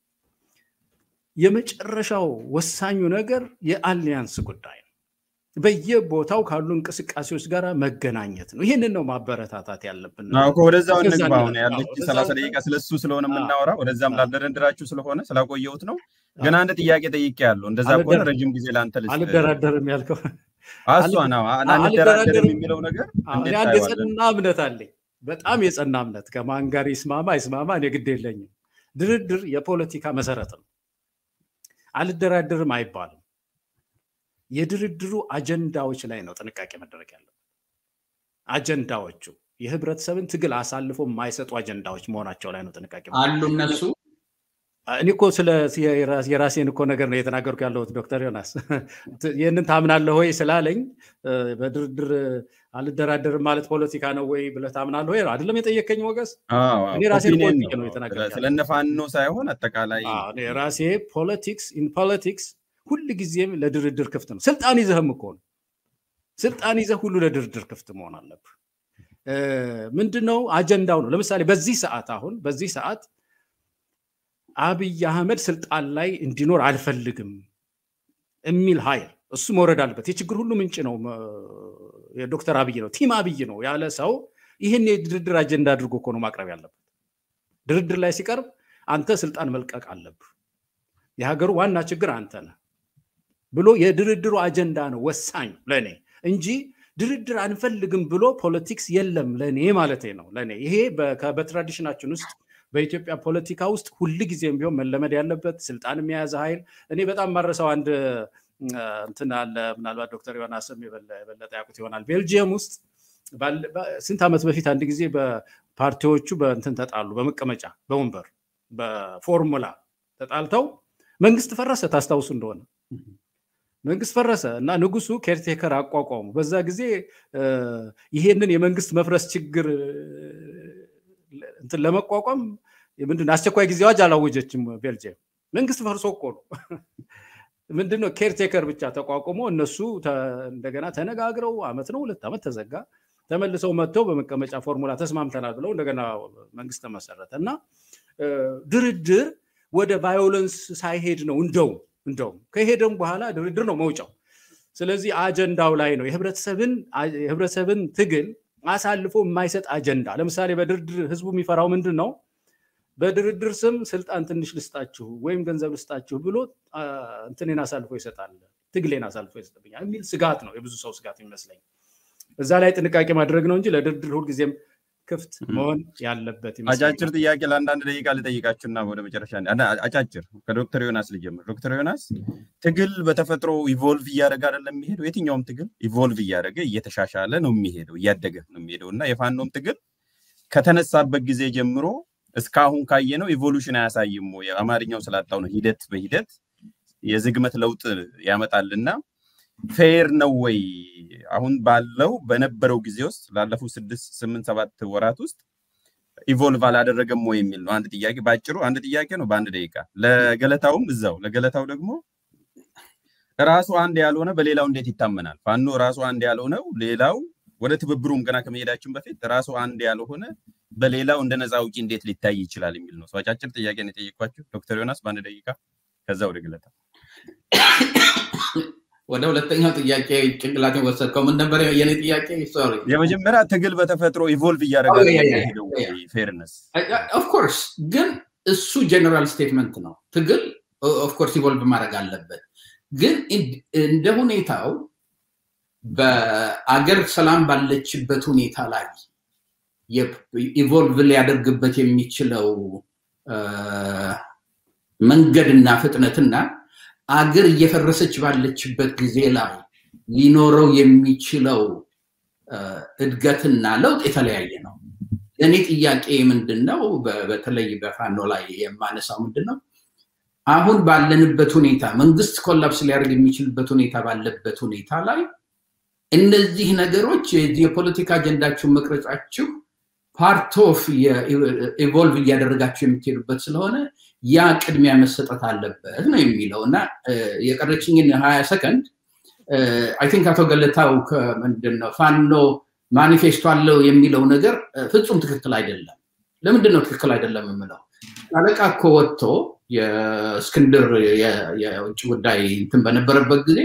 የመጨረሻው ወሳኙ ነገር የአሊያንስ ጉዳይ ነው። በየቦታው ካሉ እንቅስቃሴዎች ጋር መገናኘት ነው። ይህንን ነው ማበረታታት ያለብን። ወደዛው እንግባ። አሁን ያለች ሰላሳ ደቂቃ ስለሱ ስለሆነ የምናወራ ወደዛም ላልደረድራችሁ ስለሆነ ስላቆየሁት ነው። ግን አንድ ጥያቄ ጠይቄ ያለው እንደዛ ከሆነ ረጅም ጊዜ ለአንተ ልስጥ። አልደራደርም ያልከው እሷ ነው አልደራደርም የሚለው ነገር አንድ የጸና እምነት አለኝ። በጣም የጸና እምነት ከማን ጋር ይስማማ ይስማማ እኔ ግድ የለኝም። ድርድር የፖለቲካ መሰረት ነው። አልደራደርም አይባልም። የድርድሩ አጀንዳዎች ላይ ነው ጥንቃቄ መደረግ ያለው። አጀንዳዎቹ የህብረተሰብን ትግል አሳልፎ የማይሰጡ አጀንዳዎች መሆናቸው ላይ ነው ጥንቃቄ አሉ እነሱ እኔ እኮ ስለ የራሴን እኮ ነገር ነው የተናገርኩ ያለሁት ዶክተር ዮናስ ይህንን ታምናለህ ወይ ስላለኝ በድርድር አልደራደርም ማለት ፖለቲካ ነው ወይ ብለህ ታምናለህ ወይ አይደለም የጠየቀኝ ሞገስ እኔ ራሴን ፖለቲክ ነው የተናገርኩት ስለነፋኖ ሳይሆን አጠቃላይ ራሴ ፖለቲክስ ኢን ፖለቲክስ ሁል ጊዜም ለድርድር ክፍት ነው ስልጣን ይዘህም እኮ ነው ስልጣን ይዘህ ሁሉ ለድርድር ክፍት መሆን አለብህ ምንድነው አጀንዳው ነው ለምሳሌ በዚህ ሰዓት አሁን በዚህ ሰዓት አብይ አህመድ ስልጣን ላይ እንዲኖር አልፈልግም የሚል ኃይል እሱ መውረድ አለበት። የችግር ሁሉ ምንጭ ነው የዶክተር አብይ ነው ቲም አብይ ነው ያለ ሰው ይህን የድርድር አጀንዳ አድርጎ እኮ ነው ማቅረብ ያለበት። ድርድር ላይ ሲቀርብ አንተ ስልጣን መልቀቅ አለብህ፣ የሀገሩ ዋና ችግር አንተ ነህ ብሎ የድርድሩ አጀንዳ ነው ወሳኝ ለእኔ እንጂ ድርድር አንፈልግም ብሎ ፖለቲክስ የለም ለእኔ ማለት ነው። ለእኔ ይሄ በትራዲሽናችን ውስጥ በኢትዮጵያ ፖለቲካ ውስጥ ሁል ጊዜም ቢሆን መለመድ ያለበት ስልጣን የያዘ ኃይል እኔ በጣም ማረሰው አንድ እንትን አለ። ምናልባት ዶክተር ዮናስም የበለጠ ያውቁት ይሆናል። ቤልጅየም ውስጥ ስንት ዓመት በፊት አንድ ጊዜ በፓርቲዎቹ በእንትን ተጣሉ፣ በመቀመጫ በወንበር በፎርሙላ ተጣልተው መንግስት ፈረሰ። ታስታውሱ እንደሆነ መንግስት ፈረሰ እና ንጉሱ ኬርቴከር አቋቋሙ። በዛ ጊዜ ይሄንን የመንግስት መፍረስ ችግር እንትን ለመቋቋም ምንድን አስቸኳይ ጊዜ አዋጅ አላወጀችም ቤልጅየም። መንግስት ፈርሶ እኮ ነው። ምንድነው ኬርቴከር ብቻ ተቋቁሞ እነሱ እንደገና ተነጋግረው አመት ነው ሁለት ዓመት ተዘጋ። ተመልሰው መጥተው በመቀመጫ ፎርሙላ ተስማምተናል ብለው እንደገና መንግስት ተመሰረተ እና ድርድር ወደ ቫዮለንስ ሳይሄድ ነው እንደው እንደውም ከሄደም በኋላ ድርድር ነው መውጫው። ስለዚህ አጀንዳው ላይ ነው የህብረተሰብን ትግል አሳልፎ የማይሰጥ አጀንዳ። ለምሳሌ በድርድር ህዝቡ የሚፈራው ምንድን ነው? በድርድር ስም ስልጣን ትንሽ ልስጣችሁ ወይም ገንዘብ ልስጣችሁ ብሎ እንትኔን አሳልፎ ይሰጣል። ትግሌን አሳልፎ ይሰጥብኛል የሚል ስጋት ነው የብዙ ሰው ስጋት ይመስለኝ። እዛ ላይ ጥንቃቄ ማድረግ ነው እንጂ ለድርድር ሁልጊዜም ክፍት መሆን ያለበት አጫጭር ጥያቄ ለአንዳንድ ደቂቃ ልጠይቃችሁና ወደ መጨረሻ አጫጭር ከዶክተር ዮናስ ልጀምር። ዶክተር ዮናስ ትግል በተፈጥሮ ኢቮልቭ እያደረገ አይደለም የሚሄደው? የትኛውም ትግል ኢቮልቭ እያደረገ እየተሻሻለ ነው የሚሄደው እያደገ ነው የሚሄደው እና የፋኖም ትግል ከተነሳበት ጊዜ ጀምሮ እስካሁን ካየነው ኢቮሉሽን አያሳይም ወይ? አማርኛው ስላጣው ነው። ሂደት በሂደት የዝግመት ለውጥ ያመጣልና ፌር ነው ወይ? አሁን ባለው በነበረው ጊዜ ውስጥ ላለፉት ስድስት ስምንት ሰባት ወራት ውስጥ ኢቮልቭ አላደረገም ወይ የሚል ነው። አንድ ጥያቄ በአጭሩ አንድ ጥያቄ ነው በአንድ ደቂቃ። ለገለታውም እዛው ለገለታው ደግሞ ራሱ አንድ ያልሆነ በሌላው እንዴት ይታመናል? ፋኖ ራሱ አንድ ያልሆነው ሌላው ወደ ትብብሩም ገና ከመሄዳችን በፊት ራሱ አንድ ያልሆነ በሌላው እንደ ነፃ አውጪ እንዴት ሊታይ ይችላል የሚል ነው። አጫጭር ጥያቄ ነው የጠየኳቸው ዶክተር ዮናስ በአንድ ደቂቃ፣ ከዛ ወደ ገለታ ወደ ሁለተኛው ጥያቄ ጭንቅላት ወሰድከው። ምን ነበር የኔ ጥያቄ? ሶሪ የመጀመሪያ ትግል በተፈጥሮ ኢቮልቭ እያደረገ ፌርነስ ኦፍኮርስ፣ ግን እሱ ጀነራል ስቴትመንት ነው። ትግል ኦፍኮርስ ኢቮልቭ ማድረግ አለበት፣ ግን እንደ ሁኔታው በአገር ሰላም ባለችበት ሁኔታ ላይ ኢቮልቭ ሊያደርግበት የሚችለው መንገድና ፍጥነትና አገር እየፈረሰች ባለችበት ጊዜ ላይ ሊኖረው የሚችለው እድገትና ለውጥ የተለያየ ነው። እኔ ጥያቄ ምንድን ነው፣ በተለይ በፋኖ ላይ የማነሳው ምንድን ነው፣ አሁን ባለንበት ሁኔታ መንግስት ኮላፕስ ሊያደርግ የሚችልበት ሁኔታ ባለበት ሁኔታ ላይ እነዚህ ነገሮች የፖለቲካ አጀንዳችሁን መቅረጻችሁ ፓርት ኦፍ ኢቮልቭ እያደረጋችሁ የምትሄዱበት ስለሆነ ያ ቅድሚያ መሰጠት አለበት ነው የሚለው እና የቀረችኝን ሀያ ሰከንድ አይ ቲንክ አቶ ገለታው ምንድን ነው ፋኖ ማኒፌስቶ አለው የሚለው ነገር ፍጹም ትክክል አይደለም። ለምንድን ነው ትክክል አይደለም የምለው? አለቃ እኮ ወጥቶ የእስክንድር የውጭ ጉዳይ እንትን በነበረበት ጊዜ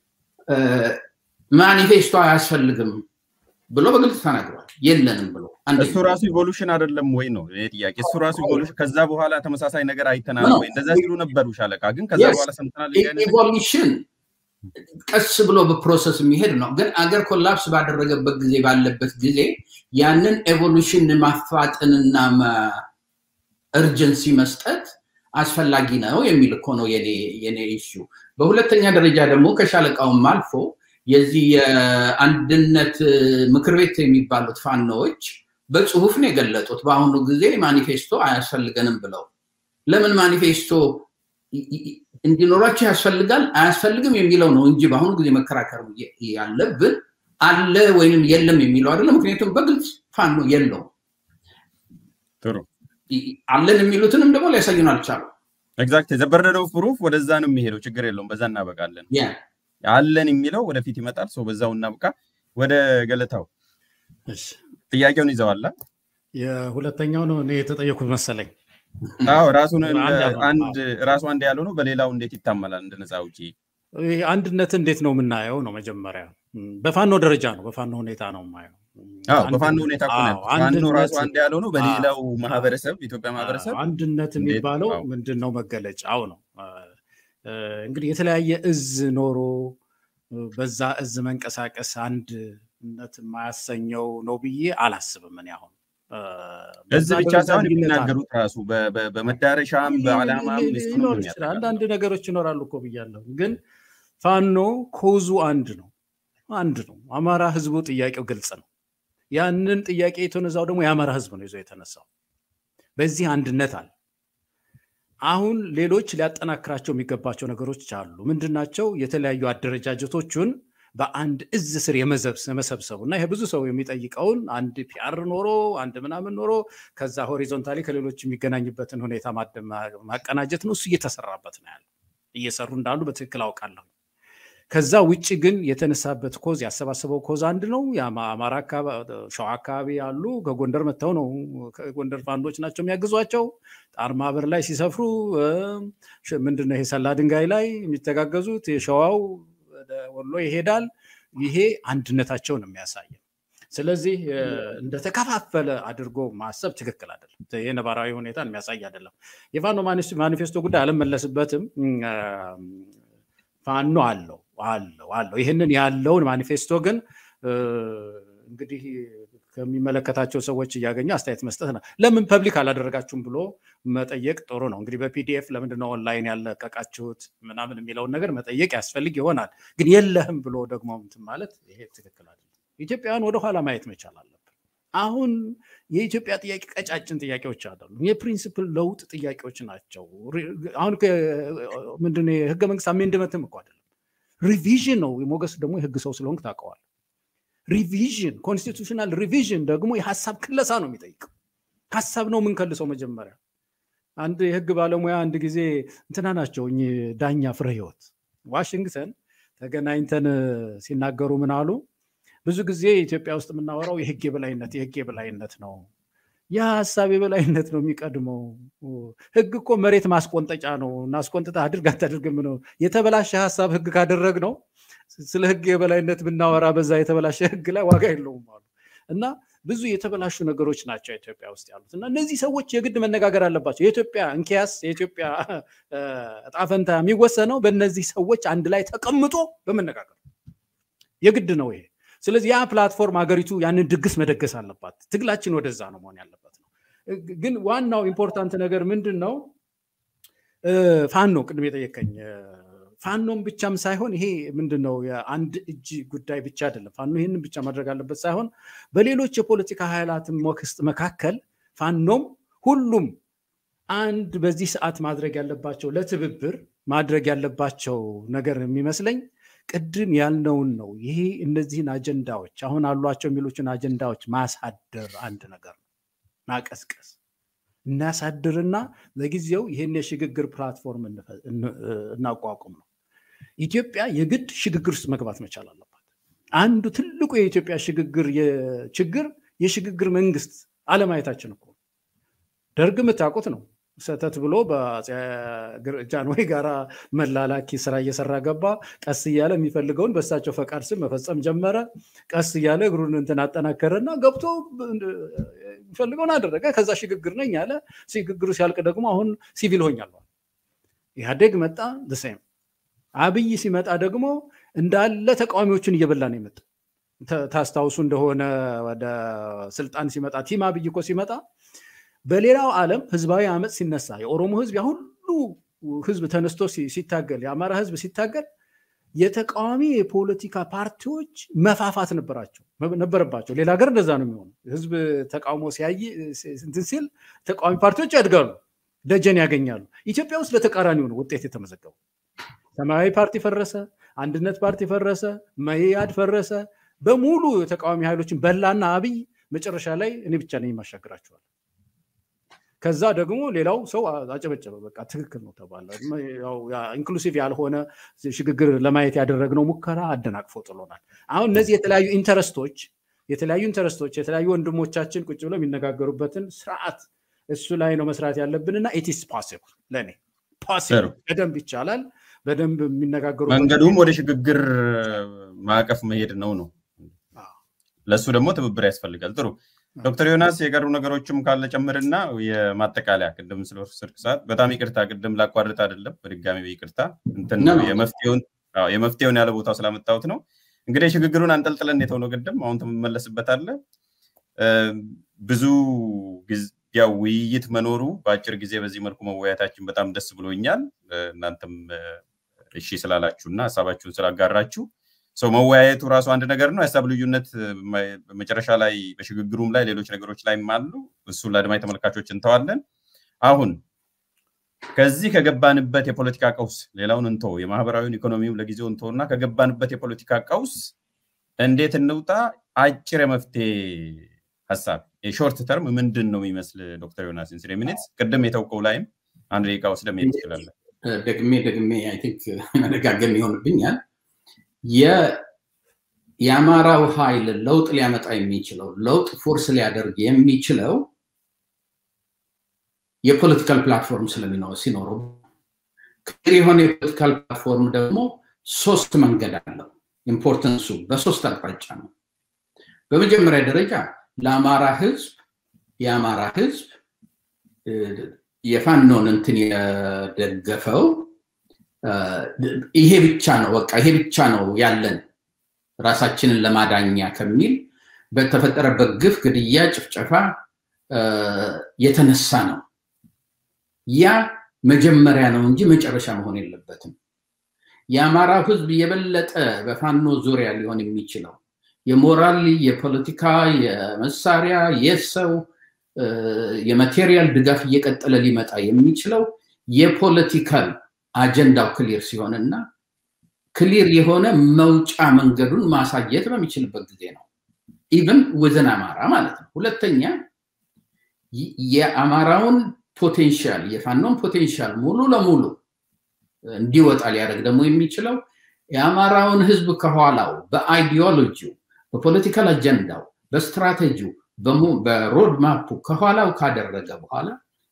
ማኒፌስቶ አያስፈልግም ብሎ በግልጽ ተናግሯል። የለንም ብሎ እሱ ራሱ ኢቮሉሽን አይደለም ወይ ነው ይሄ ጥያቄ። እሱ ራሱ ኢቮሉሽን ከዛ በኋላ ተመሳሳይ ነገር አይተናል ወይ? እንደዛ ሲሉ ነበሩ ሻለቃ። ግን ከዛ በኋላ ሰምተናል። ኢቮሉሽን ቀስ ብሎ በፕሮሰስ የሚሄድ ነው። ግን አገር ኮላፕስ ባደረገበት ጊዜ ባለበት ጊዜ ያንን ኤቮሉሽን ማፋጠንና እርጀንሲ መስጠት አስፈላጊ ነው የሚል እኮ ነው የኔ ኢሹ። በሁለተኛ ደረጃ ደግሞ ከሻለቃውም አልፎ የዚህ የአንድነት ምክር ቤት የሚባሉት ፋኖዎች በጽሁፍ ነው የገለጡት። በአሁኑ ጊዜ ማኒፌስቶ አያስፈልገንም ብለው ለምን ማኒፌስቶ እንዲኖራቸው ያስፈልጋል አያስፈልግም የሚለው ነው እንጂ በአሁኑ ጊዜ መከራከር ያለብን አለ ወይም የለም የሚለው አይደለም። ምክንያቱም በግልጽ ፋኖ የለውም። አለን የሚሉትንም ደግሞ ሊያሳዩን አልቻሉ። ኤግዛክት ዘበርደን ኦፍ ፕሩፍ ወደዛ ነው የሚሄደው። ችግር የለውም። በዛ እናበቃለን። አለን የሚለው ወደፊት ይመጣል። ሰው በዛው እናብቃ። ወደ ገለታው ጥያቄውን ይዘዋላ። የሁለተኛው ነው እኔ የተጠየኩት መሰለኝ። አዎ ራሱን አንድ ራሱ አንድ ያለው ነው። በሌላው እንዴት ይታመላል? እንደ ነፃ አውጪ አንድነት እንዴት ነው የምናየው ነው መጀመሪያ። በፋኖ ደረጃ ነው፣ በፋኖ ሁኔታ ነው የማየው። በፋኖ ሁኔታ ፋኖ ራሱ አንድ ያለው ነው። በሌላው ማህበረሰብ ኢትዮጵያ ማህበረሰብ አንድነት የሚባለው ምንድን ነው? መገለጫው ነው እንግዲህ የተለያየ እዝ ኖሮ በዛ እዝ መንቀሳቀስ አንድነት የማያሰኘው ነው ብዬ አላስብም። እኔ አሁን እዝ ብቻ ሳይሆን የሚናገሩት ራሱ በመዳረሻም በዓላማም አንዳንድ ነገሮች ይኖራሉ እኮ ብያለሁ። ግን ፋኖ ኮዙ አንድ ነው አንድ ነው። አማራ ህዝቡ ጥያቄው ግልጽ ነው። ያንን ጥያቄ የተነዛው ደግሞ የአማራ ህዝብ ነው ይዞ የተነሳው። በዚህ አንድነት አለ። አሁን ሌሎች ሊያጠናክራቸው የሚገባቸው ነገሮች አሉ። ምንድናቸው? የተለያዩ አደረጃጀቶቹን በአንድ እዝ ስር የመሰብሰቡ እና ይሄ ብዙ ሰው የሚጠይቀውን አንድ ፒአር ኖሮ አንድ ምናምን ኖሮ ከዛ ሆሪዞንታሊ ከሌሎች የሚገናኝበትን ሁኔታ ማቀናጀት ነው። እሱ እየተሰራበት ነው ያለው። እየሰሩ እንዳሉ በትክክል አውቃለሁ። ከዛ ውጭ ግን የተነሳበት ኮዝ ያሰባሰበው ኮዝ አንድ ነው። የአማራ ሸዋ አካባቢ ያሉ ከጎንደር መጥተው ነው ጎንደር ፋንዶች ናቸው የሚያግዟቸው። ጣር ማህበር ላይ ሲሰፍሩ ምንድነው ይሄ ሰላ ድንጋይ ላይ የሚተጋገዙት የሸዋው ወሎ ይሄዳል። ይሄ አንድነታቸውን የሚያሳይ ስለዚህ እንደተከፋፈለ አድርጎ ማሰብ ትክክል አይደለም። ይህ ነባራዊ ሁኔታን የሚያሳይ አይደለም። የፋኖ ማኒፌስቶ ጉዳይ አልመለስበትም። ፋኖ አለው አለው አለው። ይህንን ያለውን ማኒፌስቶ ግን እንግዲህ ከሚመለከታቸው ሰዎች እያገኘ አስተያየት መስጠት ነው። ለምን ፐብሊክ አላደረጋችሁም ብሎ መጠየቅ ጥሩ ነው። እንግዲህ በፒዲኤፍ ለምንድነው ኦንላይን ያለቀቃችሁት ምናምን የሚለውን ነገር መጠየቅ ያስፈልግ ይሆናል። ግን የለህም ብሎ ደግሞ እንትን ማለት ይሄ ትክክል አይደለም። ኢትዮጵያውያን ወደኋላ ማየት መቻል አለብን። አሁን የኢትዮጵያ ጥያቄ ቀጫጭን ጥያቄዎች አይደሉም። የፕሪንሲፕል ለውጥ ጥያቄዎች ናቸው። አሁን ምንድን የህገ መንግስት አሜንድመንትም እኮ አይደለም ሪቪዥን ነው። ሞገስ ደግሞ የህግ ሰው ስለሆንክ ታውቀዋል። ሪቪዥን ኮንስቲቱሽናል ሪቪዥን ደግሞ የሀሳብ ክለሳ ነው የሚጠይቀው። ሀሳብ ነው የምንከልሰው መጀመሪያ። አንድ የህግ ባለሙያ አንድ ጊዜ እንትና ናቸው እኚህ ዳኛ ፍሬ ህይወት ዋሽንግተን ተገናኝተን ሲናገሩ ምን አሉ? ብዙ ጊዜ ኢትዮጵያ ውስጥ የምናወራው የህግ የበላይነት የህግ የበላይነት ነው። የሀሳብ የበላይነት ነው የሚቀድመው። ህግ እኮ መሬት ማስቆንጠጫ ነው። እናስቆንጥጣ አድርግ አታድርግም ነው። የተበላሸ ሀሳብ ህግ ካደረግ ነው ስለ ህግ የበላይነት ብናወራ በዛ የተበላሸ ህግ ላይ ዋጋ የለውም አሉ እና ብዙ የተበላሹ ነገሮች ናቸው ኢትዮጵያ ውስጥ ያሉት እና እነዚህ ሰዎች የግድ መነጋገር አለባቸው። የኢትዮጵያ እንኪያስ የኢትዮጵያ እጣ ፈንታ የሚወሰነው በእነዚህ ሰዎች አንድ ላይ ተቀምጦ በመነጋገር የግድ ነው ይሄ። ስለዚህ ያ ፕላትፎርም ሀገሪቱ ያንን ድግስ መደገስ አለባት። ትግላችን ወደዛ ነው መሆን ያለበት ነው። ግን ዋናው ኢምፖርታንት ነገር ምንድን ነው? ፋኖ ቅድም የጠየቀኝ ፋኖም ብቻም ሳይሆን ይሄ ምንድን ነው የአንድ እጅ ጉዳይ ብቻ አይደለም። ፋኖ ይህንን ብቻ ማድረግ አለበት ሳይሆን በሌሎች የፖለቲካ ኃይላትም ውስጥ መካከል ፋኖም ሁሉም አንድ በዚህ ሰዓት ማድረግ ያለባቸው ለትብብር ማድረግ ያለባቸው ነገር የሚመስለኝ ቅድም ያልነውን ነው። ይሄ እነዚህን አጀንዳዎች አሁን አሏቸው የሚሉችን አጀንዳዎች ማሳደር አንድ ነገር ነው፣ ማቀስቀስ እናሳድርና ለጊዜው ይህን የሽግግር ፕላትፎርም እናቋቁም ነው። ኢትዮጵያ የግድ ሽግግር ውስጥ መግባት መቻል አለባት። አንዱ ትልቁ የኢትዮጵያ ሽግግር ችግር የሽግግር መንግስት አለማየታችን እኮ ደርግ የምታውቁት ነው። ሰተት ብሎ በጃንሆይ ጋራ መላላኪ ስራ እየሰራ ገባ። ቀስ እያለ የሚፈልገውን በእሳቸው ፈቃድ ስም መፈጸም ጀመረ። ቀስ እያለ እግሩን እንትን አጠናከረና ገብቶ የሚፈልገውን አደረገ። ከዛ ሽግግር ነኝ አለ። ሽግግሩ ሲያልቅ ደግሞ አሁን ሲቪል ሆኛለሁ። ኢህአዴግ መጣ ሴም አብይ ሲመጣ ደግሞ እንዳለ ተቃዋሚዎችን እየበላ ነው የመጣ። ታስታውሱ እንደሆነ ወደ ስልጣን ሲመጣ ቲም አብይ እኮ ሲመጣ በሌላው ዓለም ህዝባዊ አመፅ ሲነሳ የኦሮሞ ህዝብ ያ ሁሉ ህዝብ ተነስቶ ሲታገል፣ የአማራ ህዝብ ሲታገል የተቃዋሚ የፖለቲካ ፓርቲዎች መፋፋት ነበራቸው ነበረባቸው። ሌላ ሀገር እንደዛ ነው የሚሆኑ። ህዝብ ተቃውሞ ሲያይ እንትን ሲል ተቃዋሚ ፓርቲዎች ያድጋሉ፣ ደጀን ያገኛሉ። ኢትዮጵያ ውስጥ በተቃራኒው ነው ውጤት የተመዘገቡ። ሰማያዊ ፓርቲ ፈረሰ፣ አንድነት ፓርቲ ፈረሰ፣ መኢአድ ፈረሰ። በሙሉ የተቃዋሚ ኃይሎችን በላና አብይ መጨረሻ ላይ እኔ ብቻ ነኝ የማሻግራቸዋል። ከዛ ደግሞ ሌላው ሰው አጨበጨበ። በቃ ትክክል ነው ተባለ። ኢንክሉሲቭ ያልሆነ ሽግግር ለማየት ያደረግነው ሙከራ አደናቅፎ ጥሎናል። አሁን እነዚህ የተለያዩ ኢንተረስቶች የተለያዩ ኢንተረስቶች የተለያዩ ወንድሞቻችን ቁጭ ብለው የሚነጋገሩበትን ስርዓት እሱ ላይ ነው መስራት ያለብንና ኢትስ ፖሲብል ለእኔ ፖሲብል በደንብ ይቻላል። በደንብ የሚነጋገሩ መንገዱም ወደ ሽግግር ማዕቀፍ መሄድ ነው ነው ለእሱ ደግሞ ትብብር ያስፈልጋል። ጥሩ ዶክተር ዮናስ የቀሩ ነገሮችም ካለ ጨምርና የማጠቃለያ ቅድም ስለ ስልክ ሰዓት በጣም ይቅርታ፣ ቅድም ላቋርጥ አይደለም፣ በድጋሚ ይቅርታ። እንትን የመፍትሄውን ያለ ቦታው ስላመጣሁት ነው። እንግዲህ ሽግግሩን አንጠልጥለን የተሆነው ቅድም አሁን ትመለስበታለህ። ብዙ ያው ውይይት መኖሩ በአጭር ጊዜ በዚህ መልኩ መወያየታችን በጣም ደስ ብሎኛል። እናንተም እሺ ስላላችሁ እና ሀሳባችሁን ስላጋራችሁ ሰው መወያየቱ ራሱ አንድ ነገር ነው። የሀሳብ ልዩነት መጨረሻ ላይ በሽግግሩም ላይ ሌሎች ነገሮች ላይም አሉ። እሱን ለአድማጭ ተመልካቾች እንተዋለን። አሁን ከዚህ ከገባንበት የፖለቲካ ቀውስ ሌላውን እንቶ የማህበራዊን ኢኮኖሚውን ለጊዜው እንቶ እና ከገባንበት የፖለቲካ ቀውስ እንዴት እንውጣ? አጭር የመፍትሄ ሀሳብ የሾርት ተርም ምንድን ነው የሚመስል ዶክተር ዮናስ ኢንስሬ ሚኒትስ ቅድም የተውቀው ላይም አንድ ደቂቃ ወስደህ መሄድ ትችላለህ። ደግሜ ደግሜ አይ ቲንክ መደጋገም ይሆንብኛል። የአማራው ኃይል ለውጥ ሊያመጣ የሚችለው ለውጥ ፎርስ ሊያደርግ የሚችለው የፖለቲካል ፕላትፎርም ስለሚኖር ሲኖረው ክሊር የሆነ የፖለቲካል ፕላትፎርም ደግሞ ሶስት መንገድ አለው። ኢምፖርተንሱ በሶስት አቅጣጫ ነው። በመጀመሪያ ደረጃ ለአማራ ህዝብ የአማራ ህዝብ የፋኖን እንትን የደገፈው ይሄ ብቻ ነው በቃ ይሄ ብቻ ነው ያለን ራሳችንን ለማዳኛ ከሚል በተፈጠረበት ግፍ፣ ግድያ፣ ጭፍጨፋ የተነሳ ነው። ያ መጀመሪያ ነው እንጂ መጨረሻ መሆን የለበትም። የአማራው ህዝብ የበለጠ በፋኖ ዙሪያ ሊሆን የሚችለው የሞራል፣ የፖለቲካ፣ የመሳሪያ፣ የሰው የማቴሪያል ድጋፍ እየቀጠለ ሊመጣ የሚችለው የፖለቲካል አጀንዳው ክሊር ሲሆንና ክሊር የሆነ መውጫ መንገዱን ማሳየት በሚችልበት ጊዜ ነው። ኢቨን ወዘን አማራ ማለት ነው። ሁለተኛ የአማራውን ፖቴንሻል የፋኖን ፖቴንሻል ሙሉ ለሙሉ እንዲወጣ ሊያደርግ ደግሞ የሚችለው የአማራውን ህዝብ ከኋላው በአይዲዮሎጂው፣ በፖለቲካል አጀንዳው፣ በስትራቴጂው፣ በሮድ ማፑ ከኋላው ካደረገ በኋላ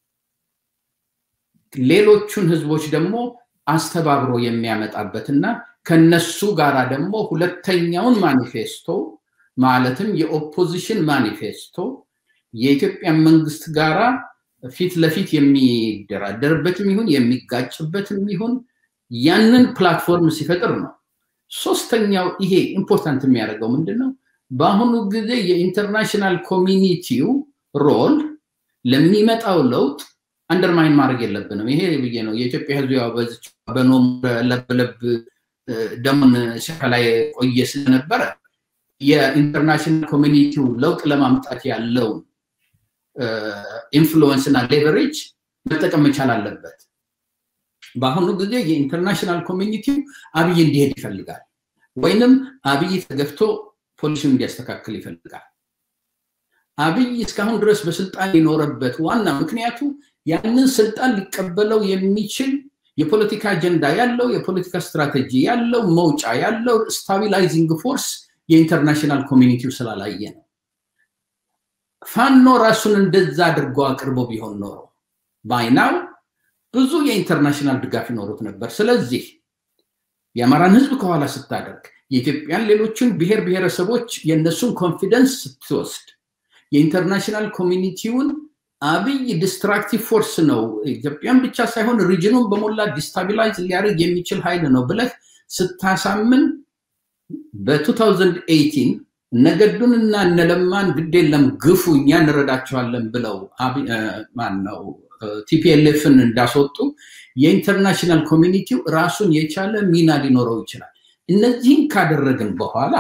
ሌሎቹን ህዝቦች ደግሞ አስተባብሮ የሚያመጣበትና ከነሱ ጋራ ደግሞ ሁለተኛውን ማኒፌስቶ ማለትም የኦፖዚሽን ማኒፌስቶ የኢትዮጵያ መንግስት ጋራ ፊት ለፊት የሚደራደርበትም ይሁን የሚጋጭበትም ይሁን ያንን ፕላትፎርም ሲፈጥር ነው። ሶስተኛው ይሄ ኢምፖርታንት የሚያደርገው ምንድን ነው? በአሁኑ ጊዜ የኢንተርናሽናል ኮሚኒቲው ሮል ለሚመጣው ለውጥ አንደርማይን ማድረግ የለብንም። ይሄ ብዬ ነው የኢትዮጵያ ህዝብ ያው በዚች በኖም ለብለብ ደሙን ሲፈላ የቆየ ስለነበረ የኢንተርናሽናል ኮሚኒቲው ለውጥ ለማምጣት ያለውን ኢንፍሉወንስ እና ሌቨሬጅ መጠቀም መቻል አለበት። በአሁኑ ጊዜ የኢንተርናሽናል ኮሚኒቲው አብይ እንዲሄድ ይፈልጋል፣ ወይንም አብይ ተገፍቶ ፖሊሲውን እንዲያስተካክል ይፈልጋል። አብይ እስካሁን ድረስ በስልጣን የኖረበት ዋና ምክንያቱ ያንን ስልጣን ሊቀበለው የሚችል የፖለቲካ አጀንዳ ያለው የፖለቲካ ስትራቴጂ ያለው መውጫ ያለው ስታቢላይዚንግ ፎርስ የኢንተርናሽናል ኮሚኒቲው ስላላየ ነው። ፋኖ ራሱን እንደዛ አድርጎ አቅርቦ ቢሆን ኖሮ ባይናው ብዙ የኢንተርናሽናል ድጋፍ ይኖሩት ነበር። ስለዚህ የአማራን ህዝብ ከኋላ ስታደርግ የኢትዮጵያን ሌሎችን ብሔር ብሔረሰቦች የእነሱን ኮንፊደንስ ስትወስድ የኢንተርናሽናል ኮሚኒቲውን አብይ ዲስትራክቲቭ ፎርስ ነው፣ ኢትዮጵያን ብቻ ሳይሆን ሪጅኑን በሞላ ዲስታቢላይዝ ሊያደርግ የሚችል ኃይል ነው ብለህ ስታሳምን በ2018 እነገዱን እና እነለማን ግድ የለም ግፉ እኛ እንረዳቸዋለን ብለው ማነው ቲፒኤልኤፍን እንዳስወጡ የኢንተርናሽናል ኮሚኒቲው ራሱን የቻለ ሚና ሊኖረው ይችላል። እነዚህን ካደረግን በኋላ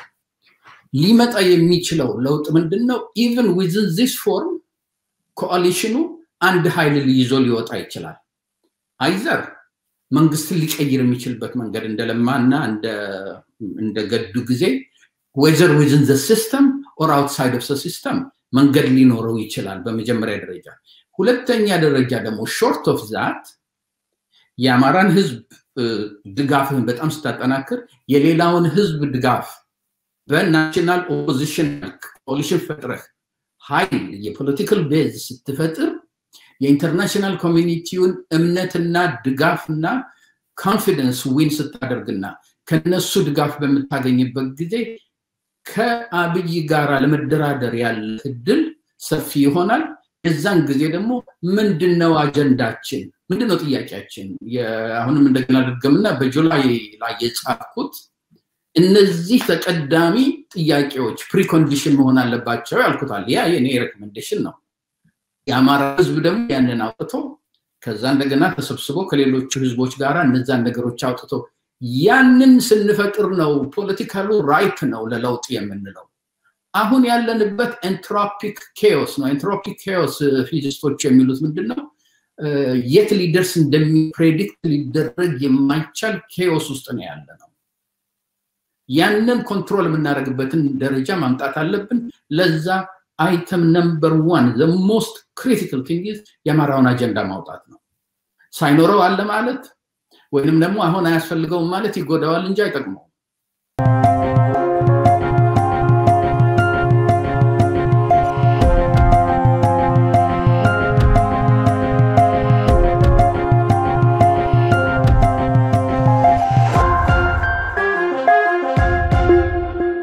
ሊመጣ የሚችለው ለውጥ ምንድን ነው? ኢቨን ዊዝን ዚስ ፎርም ኮአሊሽኑ አንድ ኃይል ይዞ ሊወጣ ይችላል። አይዘር መንግስትን ሊቀይር የሚችልበት መንገድ እንደለማና እንደ ገዱ ጊዜ ወይዘር ዊዝን ዘ ሲስተም ኦር አውትሳይድ ኦፍ ሲስተም መንገድ ሊኖረው ይችላል በመጀመሪያ ደረጃ። ሁለተኛ ደረጃ ደግሞ ሾርት ኦፍ ዛት የአማራን ህዝብ ድጋፍህን በጣም ስታጠናክር የሌላውን ህዝብ ድጋፍ በናሽናል ኦፖዚሽን ኮሊሽን ፈጥረህ ኃይል የፖለቲካል ቤዝ ስትፈጥር የኢንተርናሽናል ኮሚኒቲውን እምነትና ድጋፍና ኮንፊደንስ ዊን ስታደርግና ከነሱ ድጋፍ በምታገኝበት ጊዜ ከአብይ ጋር ለመደራደር ያለ እድል ሰፊ ይሆናል። የዛን ጊዜ ደግሞ ምንድነው አጀንዳችን? ምንድነው ጥያቄያችን? አሁንም እንደገና ድገምና በጁላይ ላይ የጻፍኩት እነዚህ ተቀዳሚ ጥያቄዎች ፕሪኮንዲሽን መሆን አለባቸው ያልኩታል። ያ የኔ ሬኮሜንዴሽን ነው። የአማራ ህዝብ ደግሞ ያንን አውጥቶ ከዛ እንደገና ተሰብስቦ ከሌሎቹ ህዝቦች ጋር እነዛን ነገሮች አውጥቶ ያንን ስንፈጥር ነው ፖለቲካሉ ራይፕ ነው ለለውጥ የምንለው። አሁን ያለንበት ኤንትሮፒክ ኬዎስ ነው። ኤንትሮፒክ ኬዎስ ፊዚስቶች የሚሉት ምንድን ነው? የት ሊደርስ እንደሚፕሬዲክት ሊደረግ የማይቻል ኬዎስ ውስጥ ነው ያለ ነው። ያንን ኮንትሮል የምናደርግበትን ደረጃ ማምጣት አለብን። ለዛ አይተም ነምበር ዋን ዘ ሞስት ክሪቲካል ቲንግ የአማራውን አጀንዳ ማውጣት ነው። ሳይኖረው አለ ማለት ወይንም ደግሞ አሁን አያስፈልገውም ማለት ይጎዳዋል እንጂ አይጠቅመውም።